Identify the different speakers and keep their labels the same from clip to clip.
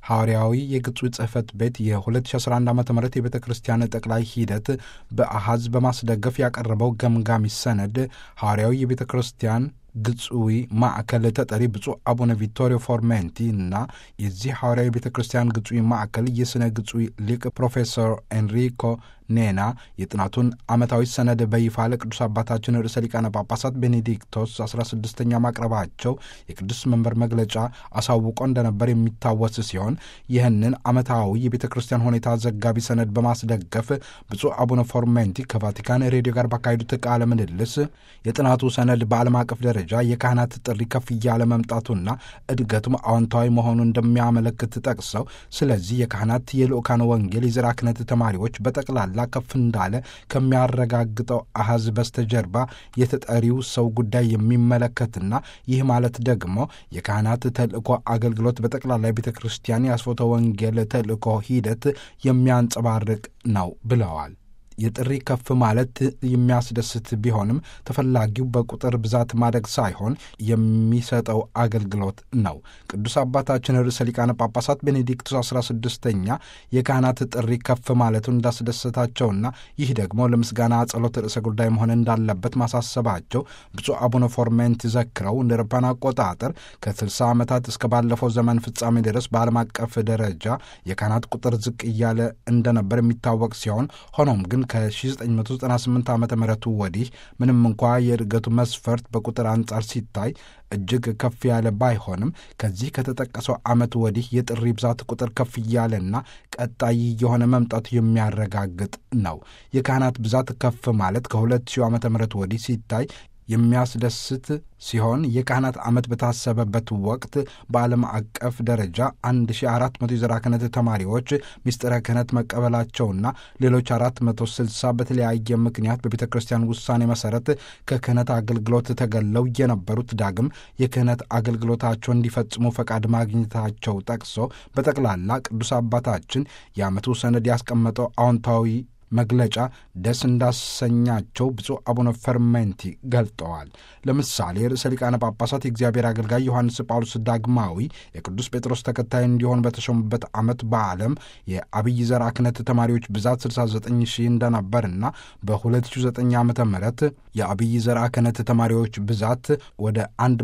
Speaker 1: ሐዋርያዊ የግጹ ጽሕፈት ቤት የ2011 ዓ ም የቤተ ክርስቲያን ጠቅላይ ሂደት በአሃዝ በማስደገፍ ያቀረበው ገምጋሚ ሰነድ ሐዋርያዊ የቤተ ክርስቲያን ግጹዊ ማዕከል ተጠሪ ብፁዕ አቡነ ቪቶሪዮ ፎርሜንቲ እና የዚህ ሐዋርያዊ ቤተ ክርስቲያን ግጹዊ ማዕከል የሥነ ግጹዊ ሊቅ ፕሮፌሰር ኤንሪኮ ኔና የጥናቱን ዓመታዊ ሰነድ በይፋ ለቅዱስ አባታችን ርዕሰ ሊቃነ ጳጳሳት ቤኔዲክቶስ 16ኛ ማቅረባቸው የቅዱስ መንበር መግለጫ አሳውቆ እንደነበር የሚታወስ ሲሆን ይህንን ዓመታዊ የቤተ ክርስቲያን ሁኔታ ዘጋቢ ሰነድ በማስደገፍ ብፁዕ አቡነ ፎርሜንቲ ከቫቲካን ሬዲዮ ጋር ባካሄዱት ቃለ ምልልስ የጥናቱ ሰነድ በዓለም አቀፍ ደረጃ የካህናት ጥሪ ከፍ እያለ መምጣቱና እድገቱም አዎንታዊ መሆኑን እንደሚያመለክት ጠቅሰው ስለዚህ የካህናት የልዑካን ወንጌል የዘራ ክህነት ተማሪዎች በጠቅላላ ከፍ እንዳለ ከሚያረጋግጠው አሃዝ በስተጀርባ የተጠሪው ሰው ጉዳይ የሚመለከትና ይህ ማለት ደግሞ የካህናት ተልእኮ አገልግሎት በጠቅላላ የቤተ ክርስቲያን የአስፎተ ወንጌል ተልእኮ ሂደት የሚያንጸባርቅ ነው ብለዋል። የጥሪ ከፍ ማለት የሚያስደስት ቢሆንም ተፈላጊው በቁጥር ብዛት ማደግ ሳይሆን የሚሰጠው አገልግሎት ነው። ቅዱስ አባታችን ርዕሰ ሊቃነ ጳጳሳት ቤኔዲክቱስ 16ኛ የካህናት ጥሪ ከፍ ማለቱን እንዳስደሰታቸውና ይህ ደግሞ ለምስጋና ጸሎት ርዕሰ ጉዳይ መሆን እንዳለበት ማሳሰባቸው ብፁዕ አቡነ ፎርሜንት ዘክረው እንደ አውሮፓውያን አቆጣጠር ከ60 ዓመታት እስከ ባለፈው ዘመን ፍጻሜ ድረስ በዓለም አቀፍ ደረጃ የካህናት ቁጥር ዝቅ እያለ እንደነበር የሚታወቅ ሲሆን ሆኖም ግን ከ1998 ዓ ም ወዲህ ምንም እንኳ የእድገቱ መስፈርት በቁጥር አንጻር ሲታይ እጅግ ከፍ ያለ ባይሆንም ከዚህ ከተጠቀሰው ዓመት ወዲህ የጥሪ ብዛት ቁጥር ከፍ እያለና ቀጣይ የሆነ መምጣቱ የሚያረጋግጥ ነው። የካህናት ብዛት ከፍ ማለት ከ2000 ዓ ም ወዲህ ሲታይ የሚያስደስት ሲሆን የካህናት ዓመት በታሰበበት ወቅት በዓለም አቀፍ ደረጃ 1400 የዘራ ክህነት ተማሪዎች ምስጢረ ክህነት መቀበላቸውና ሌሎች 460 በተለያየ ምክንያት በቤተ ክርስቲያን ውሳኔ መሠረት ከክህነት አገልግሎት ተገለው የነበሩት ዳግም የክህነት አገልግሎታቸው እንዲፈጽሙ ፈቃድ ማግኘታቸው ጠቅሶ በጠቅላላ ቅዱስ አባታችን የዓመቱ ሰነድ ያስቀመጠው አዎንታዊ መግለጫ ደስ እንዳሰኛቸው ብፁዕ አቡነ ፈርሜንቲ ገልጠዋል። ለምሳሌ ርዕሰ ሊቃነ ጳጳሳት የእግዚአብሔር አገልጋይ ዮሐንስ ጳውሎስ ዳግማዊ የቅዱስ ጴጥሮስ ተከታይ እንዲሆን በተሾሙበት ዓመት በዓለም የአብይ ዘርዓ ክህነት ተማሪዎች ብዛት 69 ሺህ እንደነበርና በ2009 ዓ ም የአብይ ዘርዓ ክህነት ተማሪዎች ብዛት ወደ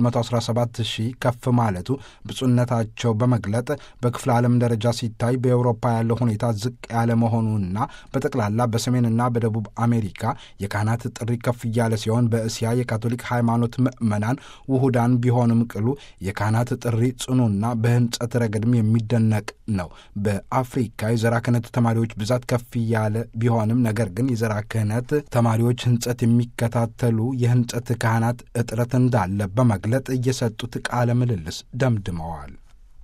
Speaker 1: 117 ሺህ ከፍ ማለቱ ብፁዕነታቸው በመግለጥ በክፍለ ዓለም ደረጃ ሲታይ በአውሮፓ ያለው ሁኔታ ዝቅ ያለ መሆኑና በጠቅላላ በሰሜንና በደቡብ አሜሪካ የካህናት ጥሪ ከፍ እያለ ሲሆን በእስያ የካቶሊክ ሃይማኖት ምዕመናን ውሁዳን ቢሆንም ቅሉ የካህናት ጥሪ ጽኑና በህንጸት ረገድም የሚደነቅ ነው። በአፍሪካ የዘራ ክህነት ተማሪዎች ብዛት ከፍ እያለ ቢሆንም ነገር ግን የዘራ ክህነት ተማሪዎች ህንጸት የሚከታተሉ የህንጸት ካህናት እጥረት እንዳለ በመግለጥ እየሰጡት ቃለ ምልልስ ደምድመዋል።